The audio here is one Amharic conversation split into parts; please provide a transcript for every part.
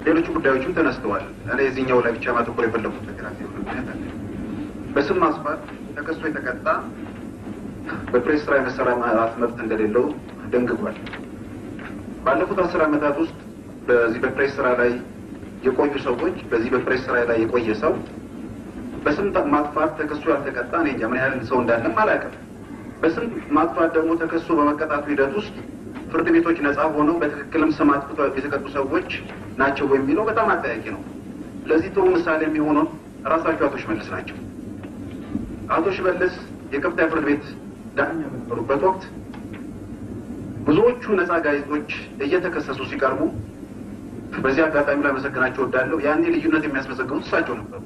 ሌሎች ጉዳዮችም ተነስተዋል። እኔ እዚህኛው ላይ ብቻ ማተኮር የፈለጉት ነገር አለ። ምክንያት አለ። በስም ማስፋት ተከሶ የተቀጣ በፕሬስ ስራ የመሰማራት መብት እንደሌለው ደንግጓል። ባለፉት አስር ዓመታት ውስጥ በዚህ በፕሬስ ስራ ላይ የቆዩ ሰዎች በዚህ በፕሬስ ስራ ላይ የቆየ ሰው በስም ማጥፋት ተከሶ ያልተቀጣ እኔ እንጃ ምን ያህል ሰው እንዳለም አላውቅም። በስም ማጥፋት ደግሞ ተከሶ በመቀጣቱ ሂደት ውስጥ ፍርድ ቤቶች ነጻ ሆነው በትክክልም ስም አጥፍተው የተቀጡ ሰዎች ናቸው የሚለው በጣም አጠያቂ ነው። ለዚህ ጥሩ ምሳሌ የሚሆነው ራሳቸው አቶ ሽመልስ ናቸው። አቶ ሽመልስ የከፍተኛ ፍርድ ቤት ዳኛ በነበሩበት ወቅት ብዙዎቹ ነጻ ጋዜጦች እየተከሰሱ ሲቀርቡ በዚህ አጋጣሚ ላይ መሰግናቸው እወዳለሁ። ያኔ ልዩነት የሚያስመዘግቡት እሳቸው ነበሩ።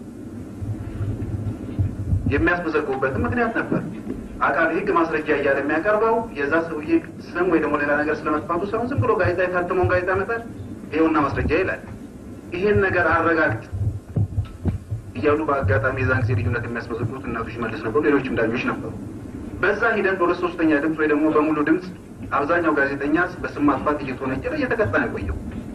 የሚያስመዘግቡበትም ምክንያት ነበር። አቃቤ ሕግ ማስረጃ እያለ የሚያቀርበው የዛ ሰውዬ ስም ወይ ደግሞ ሌላ ነገር ስለመጥፋቱ ሳይሆን ዝም ብሎ ጋዜጣ የታተመውን ጋዜጣ ያመጣል፣ ይኸውና ማስረጃ ይላል። ይህን ነገር አረጋግጥ እያሉ በአጋጣሚ የዛን ጊዜ ልዩነት የሚያስመዘግቡት እናቱ ሽመልስ ነበሩ፣ ሌሎችም ዳኞች ነበሩ። በዛ ሂደት በሁለት ሶስተኛ ድምፅ ወይ ደግሞ በሙሉ ድምፅ አብዛኛው ጋዜጠኛ በስም ማጥፋት እየተወነጀለ እየተቀጣ ነው የቆየው።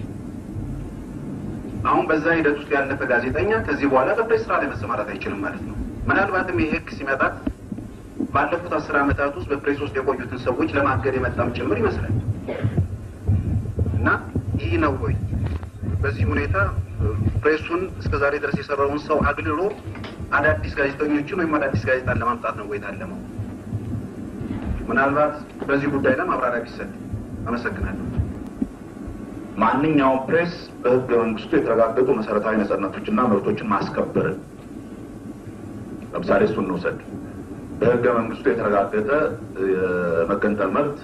አሁን በዛ ሂደት ውስጥ ያለፈ ጋዜጠኛ ከዚህ በኋላ በፕሬስ ስራ ላይ መሰማራት አይችልም ማለት ነው። ምናልባትም ይህ ህግ ሲመጣ ባለፉት አስር ዓመታት ውስጥ በፕሬስ ውስጥ የቆዩትን ሰዎች ለማገድ የመጣም ጭምር ይመስላል እና ይህ ነው ወይ በዚህ ሁኔታ ፕሬሱን እስከ ዛሬ ድረስ የሰራውን ሰው አግልሎ አዳዲስ ጋዜጠኞችን ወይም አዳዲስ ጋዜጣን ለማምጣት ነው ወይ ታለመው? ምናልባት በዚህ ጉዳይ ላይ ማብራሪያ ቢሰጥ አመሰግናለሁ። ማንኛውም ፕሬስ በህገ መንግስቱ የተረጋገጡ መሰረታዊ ነጻነቶችና መብቶችን ማስከበርን ለምሳሌ እሱን እንውሰድ። በህገ መንግስቱ የተረጋገጠ የመገንጠል መብት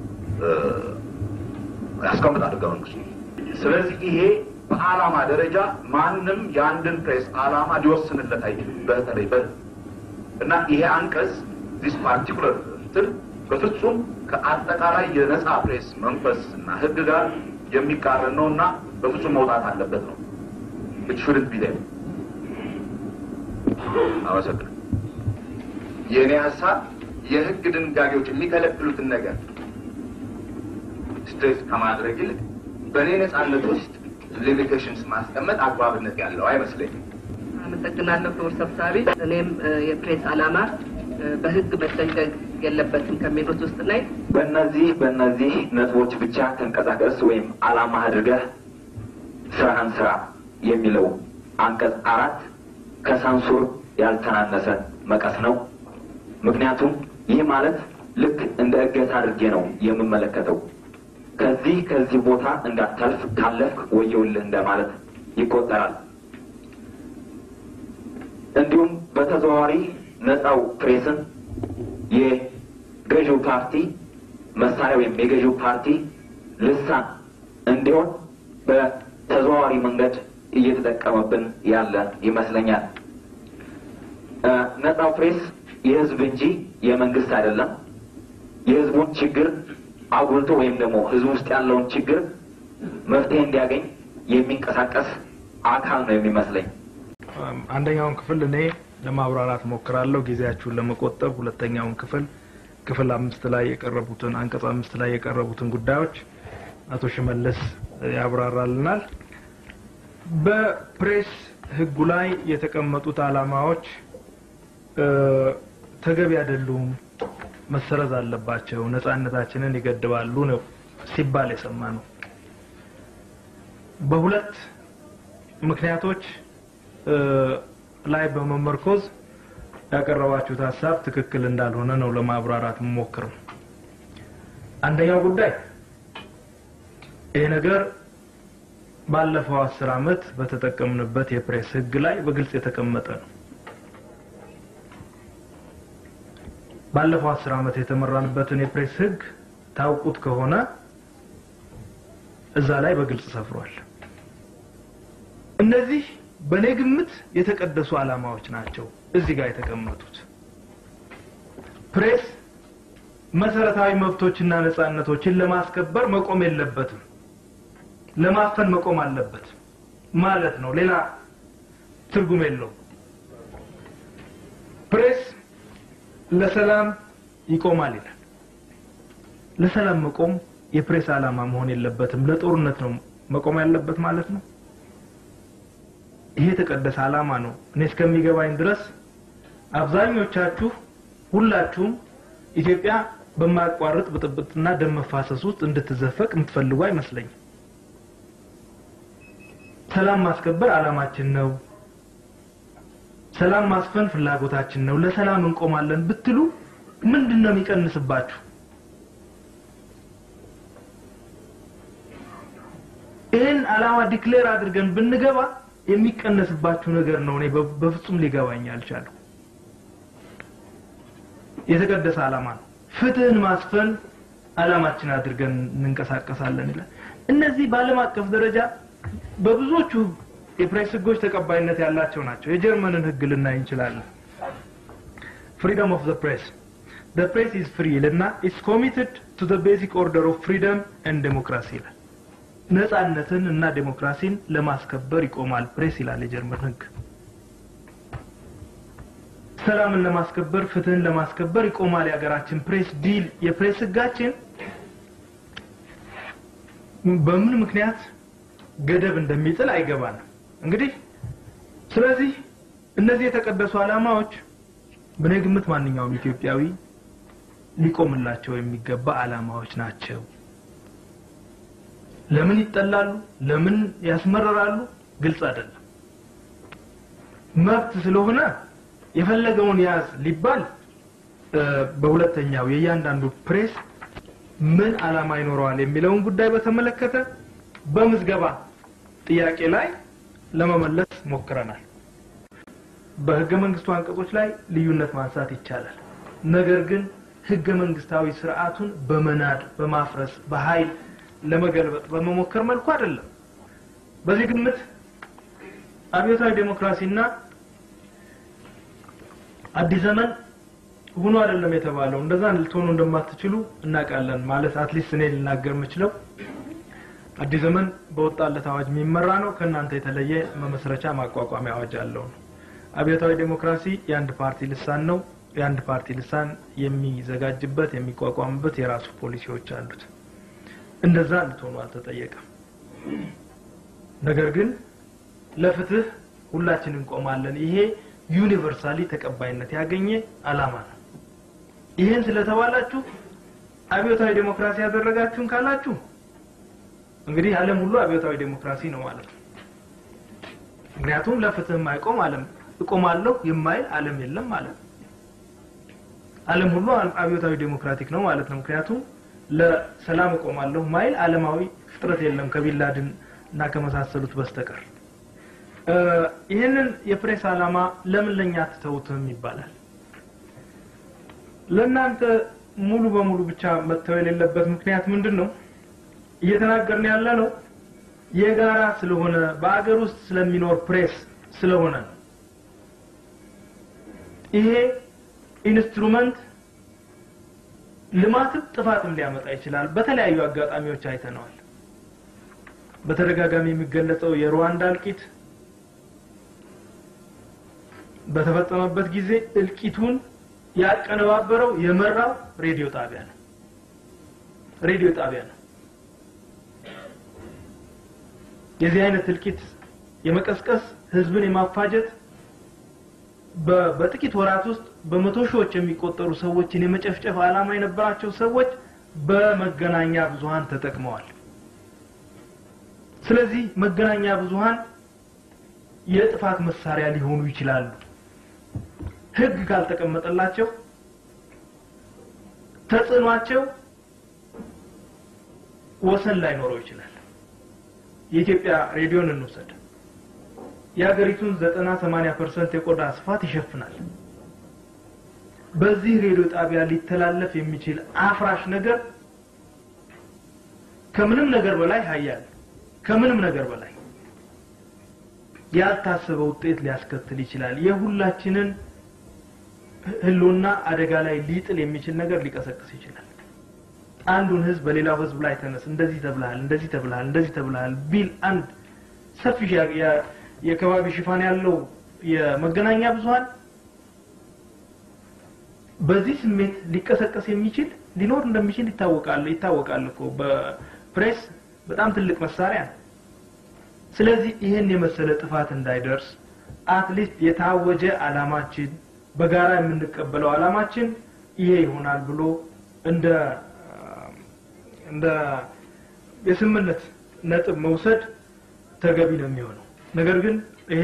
ያስቀምጣል ህገ መንግስቱ። ስለዚህ ይሄ በዓላማ ደረጃ ማንም የአንድን ፕሬስ ዓላማ ሊወስንለት አይችልም። በተለይ በ እና ይሄ አንቀጽ ዲስ ፓርቲኩለር እንትን በፍጹም ከአጠቃላይ የነጻ ፕሬስ መንፈስ እና ህግ ጋር የሚቃረን ነው እና በፍጹም መውጣት አለበት ነው። ኢት ሹድንት ቢ ዴር። አመሰግናለሁ። የእኔ ሀሳብ የህግ ድንጋጌዎች የሚከለክሉትን ነገር ስትሬት ከማድረግ ይልቅ በእኔ ነጻነት ውስጥ ሊሚቴሽንስ ማስቀመጥ አግባብነት ያለው አይመስለኝም። አመሰግናለሁ ክቡር ሰብሳቢ። እኔም የፕሬስ ዓላማ በህግ መደንገግ የለበትም ከሚሉት ውስጥ ላይ በእነዚህ በእነዚህ ነጥቦች ብቻ ተንቀሳቀስ ወይም ዓላማ አድርገህ ስራህን ስራ የሚለው አንቀጽ አራት ከሳንሱር ያልተናነሰ መቀስ ነው። ምክንያቱም ይህ ማለት ልክ እንደ እገታ አድርጌ ነው የምመለከተው። ከዚህ ከዚህ ቦታ እንዳታልፍ ካለፍክ ወየውልህ እንደማለት ይቆጠራል። እንዲሁም በተዘዋዋሪ ነፃው ፕሬስን የገዢው ፓርቲ መሳሪያ ወይም የገዢው ፓርቲ ልሳን እንዲሆን በተዘዋዋሪ መንገድ እየተጠቀመብን ያለ ይመስለኛል። ነፃው ፕሬስ የህዝብ እንጂ የመንግስት አይደለም። የህዝቡን ችግር አጉልቶ ወይም ደግሞ ህዝብ ውስጥ ያለውን ችግር መፍትሄ እንዲያገኝ የሚንቀሳቀስ አካል ነው የሚመስለኝ። አንደኛውን ክፍል እኔ ለማብራራት ሞክራለሁ ጊዜያችሁን ለመቆጠብ። ሁለተኛውን ክፍል ክፍል አምስት ላይ የቀረቡትን አንቀጽ አምስት ላይ የቀረቡትን ጉዳዮች አቶ ሽመልስ ያብራራልናል። በፕሬስ ህጉ ላይ የተቀመጡት ዓላማዎች ተገቢ አይደሉም፣ መሰረዝ አለባቸው፣ ነጻነታችንን ይገድባሉ ነው ሲባል የሰማ ነው። በሁለት ምክንያቶች ላይ በመመርኮዝ ያቀረባችሁት ሀሳብ ትክክል እንዳልሆነ ነው ለማብራራት የምሞክረው። አንደኛው ጉዳይ ይሄ ነገር ባለፈው አስር አመት በተጠቀምንበት የፕሬስ ህግ ላይ በግልጽ የተቀመጠ ነው። ባለፈው አስር አመት የተመራንበትን የፕሬስ ህግ ታውቁት ከሆነ እዛ ላይ በግልጽ ሰፍሯል። እነዚህ በእኔ ግምት የተቀደሱ ዓላማዎች ናቸው እዚህ ጋር የተቀመጡት። ፕሬስ መሰረታዊ መብቶችና ነጻነቶችን ለማስከበር መቆም የለበትም፣ ለማፈን መቆም አለበት ማለት ነው። ሌላ ትርጉም የለውም። ፕሬስ ለሰላም ይቆማል ይላል። ለሰላም መቆም የፕሬስ ዓላማ መሆን የለበትም። ለጦርነት ነው መቆም ያለበት ማለት ነው። ይሄ የተቀደሰ ዓላማ ነው። እኔ እስከሚገባኝ ድረስ አብዛኞቻችሁ ሁላችሁም ኢትዮጵያ በማያቋርጥ ብጥብጥና ደም መፋሰስ ውስጥ እንድትዘፈቅ የምትፈልጉ አይመስለኝም። ሰላም ማስከበር ዓላማችን ነው። ሰላም ማስፈን ፍላጎታችን ነው። ለሰላም እንቆማለን ብትሉ ምንድን ነው የሚቀንስባችሁ? ይህን ዓላማ ዲክሌር አድርገን ብንገባ የሚቀነስባችሁ ነገር ነው። እኔ በ- በፍጹም ሊገባኝ አልቻለሁ። የተቀደሰ ዓላማ ነው። ፍትህን ማስፈን ዓላማችን አድርገን እንንቀሳቀሳለን ይላል። እነዚህ በዓለም አቀፍ ደረጃ በብዙዎቹ የፕሬስ ህጎች ተቀባይነት ያላቸው ናቸው። የጀርመንን ህግ ልናይ እንችላለን። ፍሪደም ኦፍ ዘ ፕሬስ ዘ ፕሬስ ኢዝ ፍሪ ይልና ኢትስ ኮሚትድ ቱ ዘ ቤዚክ ኦርደር ኦፍ ፍሪደም ኤንድ ዴሞክራሲ ይላል። ነጻነትን እና ዴሞክራሲን ለማስከበር ይቆማል ፕሬስ ይላል የጀርመን ህግ። ሰላምን ለማስከበር ፍትህን ለማስከበር ይቆማል የሀገራችን ፕሬስ ዲል የፕሬስ ህጋችን በምን ምክንያት ገደብ እንደሚጥል አይገባንም። እንግዲህ ስለዚህ እነዚህ የተቀደሱ ዓላማዎች በእኔ ግምት ማንኛውም ኢትዮጵያዊ ሊቆምላቸው የሚገባ ዓላማዎች ናቸው። ለምን ይጠላሉ? ለምን ያስመረራሉ? ግልጽ አይደለም። መብት ስለሆነ የፈለገውን ያዝ ሊባል እ፣ በሁለተኛው የእያንዳንዱ ፕሬስ ምን ዓላማ ይኖረዋል የሚለውን ጉዳይ በተመለከተ በምዝገባ ጥያቄ ላይ ለመመለስ ሞክረናል። በህገ መንግስቱ አንቀጾች ላይ ልዩነት ማንሳት ይቻላል። ነገር ግን ህገ መንግስታዊ ስርዓቱን በመናድ በማፍረስ በኃይል ለመገልበጥ በመሞከር መልኩ አይደለም። በዚህ ግምት አብዮታዊ ዴሞክራሲና አዲስ ዘመን ሆኖ አይደለም የተባለው። እንደዛ ልትሆኑ እንደማትችሉ እናውቃለን። ማለት አትሊስት እኔ ልናገር የምችለው አዲስ ዘመን በወጣለት አዋጅ የሚመራ ነው። ከእናንተ የተለየ መመስረቻ ማቋቋሚያ አዋጅ አለው ነው። አብዮታዊ ዴሞክራሲ የአንድ ፓርቲ ልሳን ነው። የአንድ ፓርቲ ልሳን የሚዘጋጅበት የሚቋቋምበት የራሱ ፖሊሲዎች አሉት። እንደዛ እንድትሆኑ አልተጠየቀም። ነገር ግን ለፍትህ ሁላችን እንቆማለን። ይሄ ዩኒቨርሳሊ ተቀባይነት ያገኘ አላማ ነው። ይህን ስለተባላችሁ አብዮታዊ ዴሞክራሲ ያደረጋችሁን ካላችሁ እንግዲህ ዓለም ሁሉ አብዮታዊ ዴሞክራሲ ነው ማለት ነው። ምክንያቱም ለፍትህ የማይቆም ዓለም እቆማለሁ የማይል ዓለም የለም ማለት ነው። ዓለም ሁሉ አብዮታዊ ዴሞክራቲክ ነው ማለት ነው። ምክንያቱም ለሰላም እቆማለሁ ማይል ዓለማዊ ፍጥረት የለም ከቢንላድን እና ከመሳሰሉት በስተቀር። እ፣ ይህንን የፕሬስ ዓላማ ለምን ለኛ አትተውትም ይባላል። ለእናንተ ሙሉ በሙሉ ብቻ መተው የሌለበት ምክንያት ምንድን ነው? እየተናገርን ያለ ነው የጋራ ስለሆነ በአገር ውስጥ ስለሚኖር ፕሬስ ስለሆነ ነው። ይሄ ኢንስትሩመንት ልማትም ጥፋትም ሊያመጣ ይችላል። በተለያዩ አጋጣሚዎች አይተነዋል። በተደጋጋሚ የሚገለጸው የሩዋንዳ እልቂት በተፈጸመበት ጊዜ እልቂቱን ያቀነባበረው የመራው ሬዲዮ ጣቢያ ነው። ሬዲዮ ጣቢያ ነው። የዚህ አይነት እልቂት የመቀስቀስ ህዝብን የማፋጀት በ- በጥቂት ወራት ውስጥ በመቶ ሺዎች የሚቆጠሩ ሰዎችን የመጨፍጨፍ ዓላማ የነበራቸው ሰዎች በመገናኛ ብዙሃን ተጠቅመዋል። ስለዚህ መገናኛ ብዙሃን የጥፋት መሳሪያ ሊሆኑ ይችላሉ። ህግ ካልተቀመጠላቸው ተጽዕኗቸው ወሰን ላይኖረው ይችላል። የኢትዮጵያ ሬዲዮን እንውሰድ። የሀገሪቱን ዘጠና ሰማንያ ፐርሰንት የቆዳ ስፋት ይሸፍናል። በዚህ ሬዲዮ ጣቢያ ሊተላለፍ የሚችል አፍራሽ ነገር ከምንም ነገር በላይ ሀያል ከምንም ነገር በላይ ያልታሰበ ውጤት ሊያስከትል ይችላል። የሁላችንን ህልውና አደጋ ላይ ሊጥል የሚችል ነገር ሊቀሰቅስ ይችላል። አንዱን ህዝብ በሌላው ህዝብ ላይ ተነስ፣ እንደዚህ ተብልሃል፣ እንደዚህ ተብልሃል፣ እንደዚህ ተብልሃል ቢል አንድ ሰፊ የ- የ- የከባቢ ሽፋን ያለው የመገናኛ ብዙሃን በዚህ ስሜት ሊቀሰቀስ የሚችል ሊኖር እንደሚችል ይታወቃል ይታወቃል እኮ በፕሬስ በጣም ትልቅ መሳሪያ ነው። ስለዚህ ይህን የመሰለ ጥፋት እንዳይደርስ አትሊስት የታወጀ አላማችን በጋራ የምንቀበለው አላማችን ይሄ ይሆናል ብሎ እንደ እንደ የስምምነት ነጥብ መውሰድ ተገቢ ነው የሚሆነው። ነገር ግን ይሄ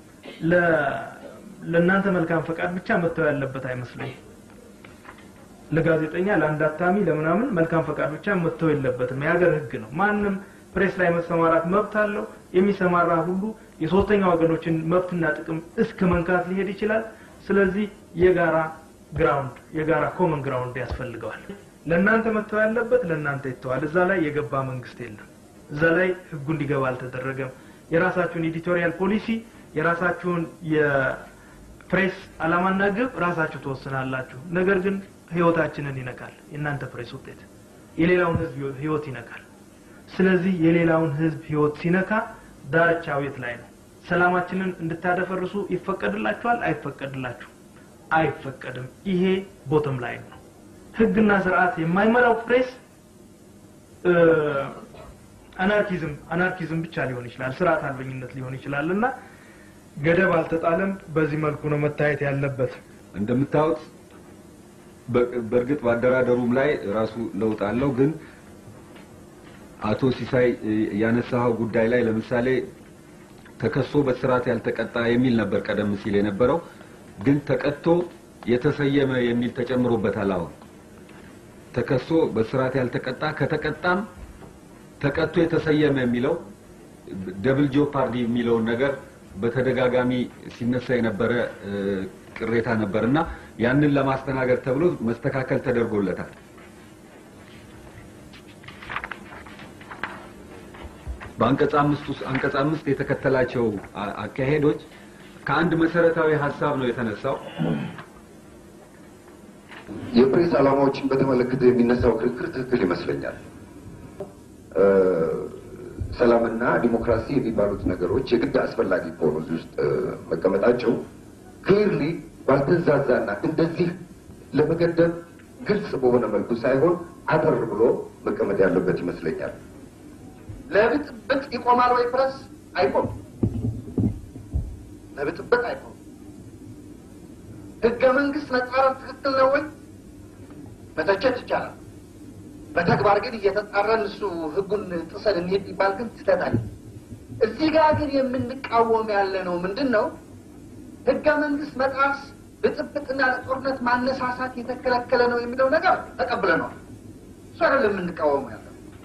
ለእናንተ መልካም ፈቃድ ብቻ መተው ያለበት አይመስለኝም። ለጋዜጠኛ፣ ለአንድ አታሚ፣ ለምናምን መልካም ፈቃድ ብቻ መተው የለበትም። የሀገር ሕግ ነው። ማንም ፕሬስ ላይ መሰማራት መብት አለው። የሚሰማራ ሁሉ የሶስተኛ ወገኖችን መብትና ጥቅም እስከ መንካት ሊሄድ ይችላል። ስለዚህ የጋራ ግራውንድ የጋራ ኮመን ግራውንድ ያስፈልገዋል። ለእናንተ መተው ያለበት ለእናንተ ይተዋል። እዛ ላይ የገባ መንግስት የለም። እዛ ላይ ህጉ እንዲገባ አልተደረገም። የራሳችሁን ኤዲቶሪያል ፖሊሲ የራሳችሁን የፕሬስ አላማና ግብ ራሳችሁ ትወስናላችሁ። ነገር ግን ህይወታችንን ይነካል። የእናንተ ፕሬስ ውጤት የሌላውን ህዝብ ህይወት ይነካል። ስለዚህ የሌላውን ህዝብ ህይወት ሲነካ ዳርቻው የት ላይ ነው? ሰላማችንን እንድታደፈርሱ ይፈቀድላችኋል? አይፈቀድላችሁ? አይፈቀድም። ይሄ ቦተም ላይ ነው። ህግና ስርዓት የማይመራው ፕሬስ አናርኪዝም አናርኪዝም ብቻ ሊሆን ይችላል፣ ስርዓት አልበኝነት ሊሆን ይችላል እና ገደብ አልተጣለም። በዚህ መልኩ ነው መታየት ያለበት። እንደምታዩት በእርግጥ በአደራደሩም ላይ ራሱ ለውጥ አለው። ግን አቶ ሲሳይ ያነሳኸው ጉዳይ ላይ ለምሳሌ ተከሶ በስርዓት ያልተቀጣ የሚል ነበር ቀደም ሲል የነበረው። ግን ተቀጥቶ የተሰየመ የሚል ተጨምሮበታል። አሁን ተከሶ በስርዓት ያልተቀጣ ከተቀጣም ተቀጥቶ የተሰየመ የሚለው ደብል ጆፓርዲ የሚለውን ነገር በተደጋጋሚ ሲነሳ የነበረ ቅሬታ ነበር እና ያንን ለማስተናገድ ተብሎ መስተካከል ተደርጎለታል። በአንቀጽ አምስት ውስጥ አንቀጽ አምስት የተከተላቸው አካሄዶች ከአንድ መሰረታዊ ሀሳብ ነው የተነሳው። የፕሬስ ዓላማዎችን በተመለከተ የሚነሳው ክርክር ትክክል ይመስለኛል። ሰላምና ዲሞክራሲ የሚባሉት ነገሮች የግድ አስፈላጊ ከሆኑ እዚህ ውስጥ መቀመጣቸው ክሊርሊ ባልተዛዛና እንደዚህ ለመገደብ ግልጽ በሆነ መልኩ ሳይሆን አጠር ብሎ መቀመጥ ያለበት ይመስለኛል። ለብጥብጥ ይቆማል ወይ ፕረስ? አይቆም። ለብጥብጥ አይቆም። ህገ መንግስት መጻረር ትክክል ነው ወይ? መተቸት ይቻላል። በተግባር ግን እየተጣራን እሱ ህጉን ጥሰን እንሄድ ይባል ግን ትተታል። እዚህ ጋር ግን የምንቃወም ያለ ነው ምንድን ነው? ህገ መንግስት መጣስ ብጥብጥና ለጦርነት ማነሳሳት የተከለከለ ነው የሚለው ነገር ተቀብለነዋል። እሱ አይደለም የምንቃወሙ ያለ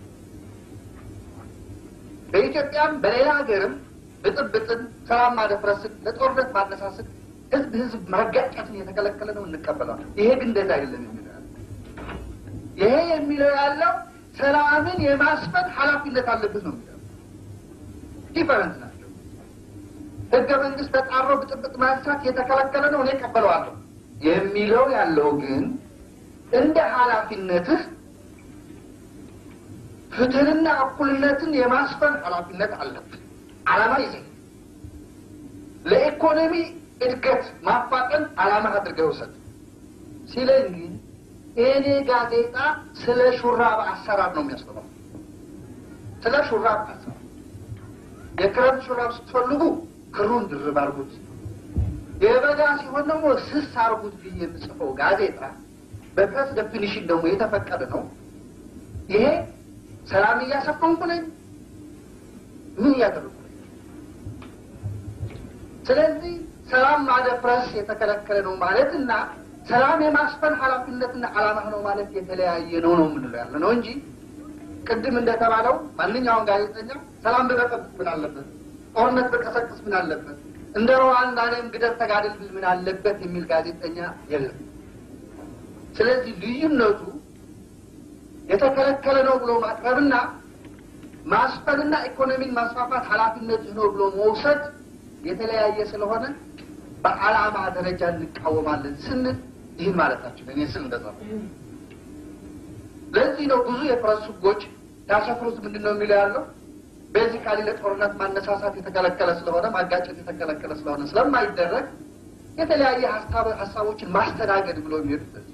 በኢትዮጵያም በሌላ ሀገርም ብጥብጥን፣ ሰላም ማደፍረስን፣ ለጦርነት ማነሳስን፣ ህዝብ ህዝብ ማጋጨትን የተከለከለ ነው እንቀበለዋል። ይሄ ግን እንደዛ አይደለም የሚለው ያለው ይሄ የሚለው ያለው ሰላምን የማስፈን ኃላፊነት አለበት ነው የሚለው ዲፈረንስ ናቸው። ህገ መንግስት ተጣሮ ብጥብጥ ማንሳት የተከለከለ ነው እኔ እቀበለዋለሁ የሚለው ያለው ግን እንደ ኃላፊነትህ ፍትህንና እኩልነትን የማስፈን ኃላፊነት አለብን። አላማ ይዘ ለኢኮኖሚ እድገት ማፋጠን አላማ አድርገህ ውሰድ ሲለኝ ግን እኔ ጋዜጣ ስለ ሹራብ አሰራር ነው የሚያስተምረው። ስለ ሹራብ አሰራር የክረምት ሹራብ ስትፈልጉ ክሩን ድርብ አርጉት፣ የበጋ ሲሆን ደግሞ ስስ አርጉት ብዬ የምጽፈው ጋዜጣ በፕሬስ ዴፊኒሽን ደግሞ የተፈቀደ ነው። ይሄ ሰላም እያሰፈንኩ ነኝ? ምን እያደረጉ ነኝ? ስለዚህ ሰላም ማደፍረስ የተከለከለ ነው ማለት እና ሰላም የማስፈን ኃላፊነትና ዓላማ ነው ማለት የተለያየ ነው ነው የምንለው ያለ ነው እንጂ ቅድም እንደተባለው ማንኛውም ጋዜጠኛ ሰላም ብበጠብጥ ምን አለበት፣ ጦርነት በቀሰቅስ ምን አለበት፣ እንደ ሩዋንዳ እኔም ግደል ተጋደል ብል ምን አለበት የሚል ጋዜጠኛ የለም። ስለዚህ ልዩነቱ የተከለከለ ነው ብሎ ማቅረብና ማስፈንና ኢኮኖሚን ማስፋፋት ኃላፊነትህ ነው ብሎ መውሰድ የተለያየ ስለሆነ በዓላማ ደረጃ እንቃወማለን ስንል ይህን ማለታችን እኔ ስል እንደዛ ነው። ለዚህ ነው ብዙ የፕረስ ህጎች ያሰፍሩት ምንድን ነው የሚለው ያለው ቤዚካሊ ለጦርነት ማነሳሳት የተከለከለ ስለሆነ ማጋጨት የተከለከለ ስለሆነ ስለማይደረግ የተለያየ ሀሳቦችን ማስተናገድ ብሎ የሚሄዱት ለዚህ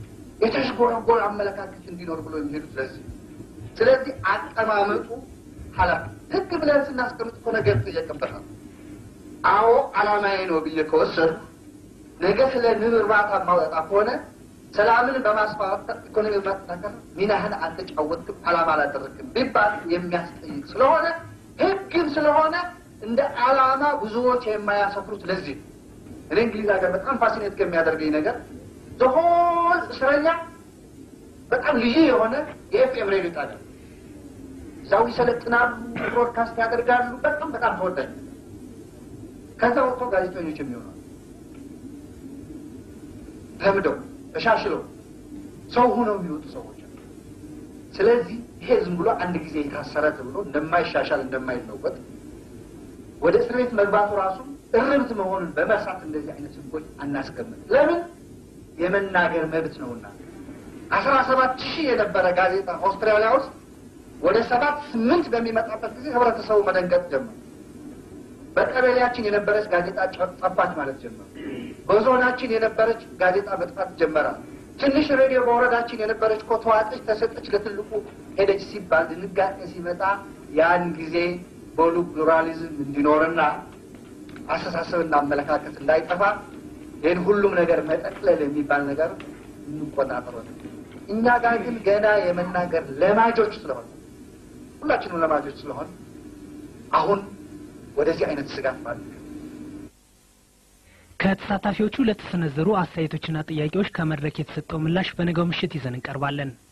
የተሽጎረጎር አመለካከት እንዲኖር ብሎ የሚሄዱት ለዚህ ስለዚህ አቀማመጡ ኃላፊ ህግ ብለን ስናስቀምጥ እኮ ነገር ትጠየቅበታል። አዎ አላማዬ ነው ብዬ ከወሰድኩ ነገ ስለ ንብ እርባታ ማውጣት ከሆነ ሰላምን በማስፋፋት ኢኮኖሚ በማጠናከር ሚናህን አልተጫወትክም፣ አላማ አላደረግክም ቢባል የሚያስጠይቅ ስለሆነ ህግም ስለሆነ እንደ አላማ ብዙዎች የማያሰፍሩት ለዚህ ነው። እኔ እንግሊዝ ሀገር በጣም ፋሲኔት ከሚያደርገኝ ነገር ዘሆን እስረኛ በጣም ልዩ የሆነ የኤፍኤም ሬዲዮ ጣቢያ እዛው ይሰለጥናሉ፣ ብሮድካስት ያደርጋሉ። በጣም በጣም ተወዳጅ ከዛ ወጥቶ ጋዜጠኞች የሚሆናሉ ለምደው ተሻሽለው ሰው ሆነው የሚወጡ ሰዎች አሉ። ስለዚህ ይሄ ዝም ብሎ አንድ ጊዜ የታሰረ ተብሎ እንደማይሻሻል እንደማይለወጥ ወደ እስር ቤት መግባቱ ራሱ እርምት መሆኑን በመርሳት እንደዚህ አይነት ህጎች አናስቀምጥ። ለምን የመናገር መብት ነውና። አስራ ሰባት ሺህ የነበረ ጋዜጣ አውስትራሊያ ውስጥ ወደ ሰባት ስምንት በሚመጣበት ጊዜ ህብረተሰቡ መደንገጥ ጀመር። በቀበሌያችን የነበረች ጋዜጣ ጠፋች ማለት ጀመር። በዞናችን የነበረች ጋዜጣ መጥፋት ጀመራል። ትንሽ ሬዲዮ በወረዳችን የነበረች እኮ ተዋጠች፣ ተሰጠች፣ ለትልቁ ሄደች ሲባል ድንጋጤ ሲመጣ ያን ጊዜ በሉ ፕሉራሊዝም እንዲኖርና አስተሳሰብና አመለካከት እንዳይጠፋ ይህን ሁሉም ነገር መጠቅለል የሚባል ነገር እንቆጣጠሮ እኛ ጋር ግን ገና የመናገር ለማጆች ስለሆነ ሁላችንም ለማጆች ስለሆን አሁን ወደዚህ አይነት ስጋት ማለት ከተሳታፊዎቹ ለተሰነዘሩ አስተያየቶችና ጥያቄዎች ከመድረክ የተሰጠው ምላሽ በነገው ምሽት ይዘን እንቀርባለን።